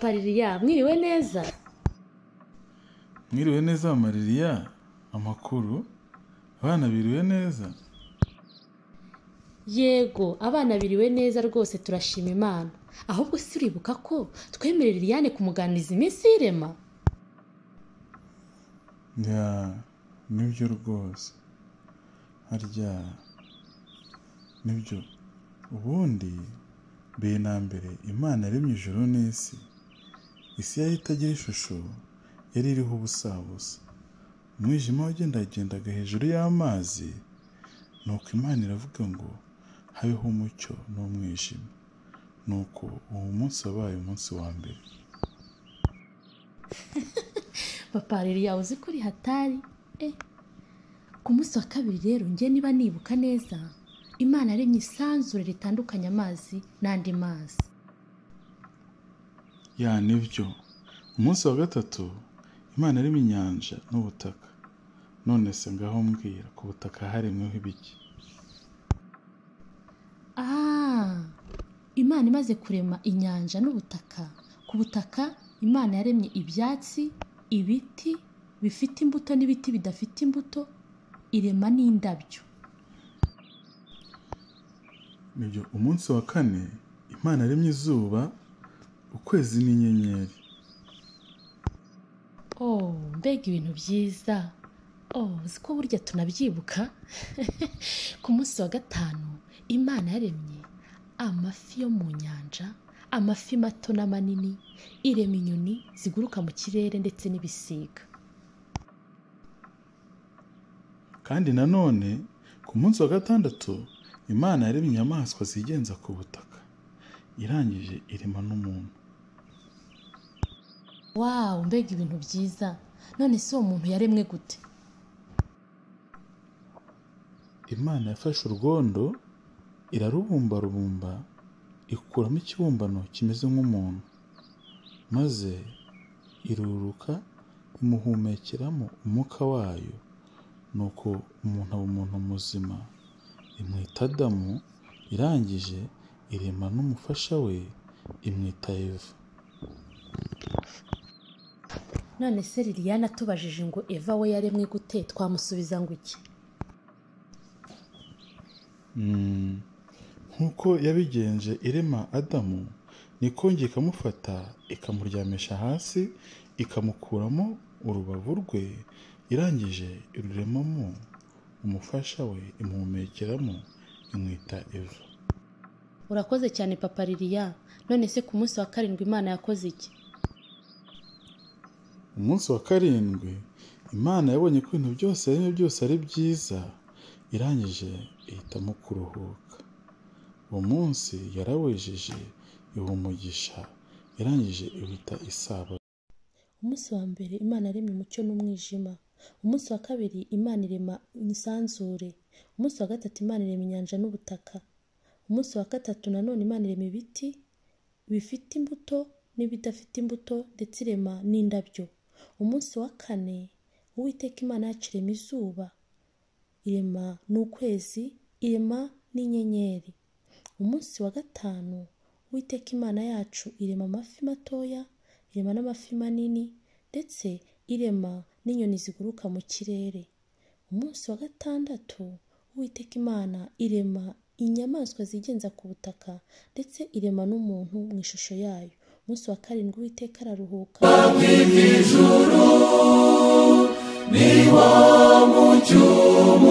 paririya mwiriwe neza mwiriwe neza maririya amakuru abana biriwe neza yego abana biriwe neza rwose turashima imana ahubwo si uribuka ko twemerera Liliane kumuganiriza iminsi y'irema ya nibyo rwose harya nibyo ubundi mbere na mbere imana yaremye ijoro n'isi isi yari itagira ishusho yari iriho ubusabusa umwijima wagendagendaga hejuru y'amazi nuko imana iravuga ngo habeho umucyo n'umwijima nuko uwo munsi wabaye umunsi wa mbere papa yawe uzi ko uri hatari eh ku munsi wa kabiri rero njye niba nibuka neza imana aremye isanzure ritandukanya amazi n'andi mazi ya nibyo umunsi wa gatatu imana arimo inyanja n'ubutaka none se ngaho mbwira ku butaka haremweho ibiki ah imana imaze kurema inyanja n'ubutaka ku butaka imana yaremye ibyatsi ibiti bifite imbuto n'ibiti bidafite imbuto irema n'indabyo nibyo umunsi wa kane imana aremye izuba ukwezi n'inyenyeri oh mbega ibintu byiza oh uzi ko burya tunabyibuka ku munsi wa gatanu imana yaremye amafi yo mu nyanja amafi mato n'amanini irema inyoni ziguruka mu kirere ndetse n'ibisiga kandi nanone ku munsi wa gatandatu imana yaremye inyamaswa zigenza ku butaka irangije irema n'umuntu wawu mbega ibintu byiza none si uwo muntu yaremwe gute imana yafashe urwondo irarubumbarubumba ikuramo ikibumbano kimeze nk'umuntu maze iruruka imuhumekeramo umwuka wayo nuko umuntu aba umuntu muzima imwita adamu irangije irema n'umufasha we imwita eva none se liliane atubajije ngo eva we yaremwe gute twamusubiza ngo iki Mm, nk'uko yabigenje irema adamu niko njye ikamufata ikamuryamisha hasi ikamukuramo urubavu rwe irangije iruremamo umufasha we imuhumekeramo imwita eva urakoze cyane papa liliya none se ku munsi wa karindwi imana yakoze iki umunsi wa karindwi imana yabonye ko ibintu byose yaremye byose ari byiza irangije ihitamo kuruhuka uwo munsi yarawejeje iha umugisha irangije iwita isabato umunsi wa mbere imana irema umucyo n'umwijima umunsi wa kabiri imana irema imisanzure umunsi wa gatatu imana irema inyanja n'ubutaka umunsi wa gatatu nanone imana irema ibiti bifite imbuto n'ibidafite imbuto ndetse irema n'indabyo umunsi wa kane uwiteka imana yacu irema izuba irema n'ukwezi irema n'inyenyeri umunsi wa gatanu uwiteka imana yacu irema amafi matoya irema n'amafi manini ndetse irema n'inyoni ziguruka mu kirere umunsi wa gatandatu uwiteka imana irema inyamaswa zigenza ku butaka ndetse irema n'umuntu mu ishusho yayo umunsi wa karindwi uwiteka araruhuka ni wo mucyo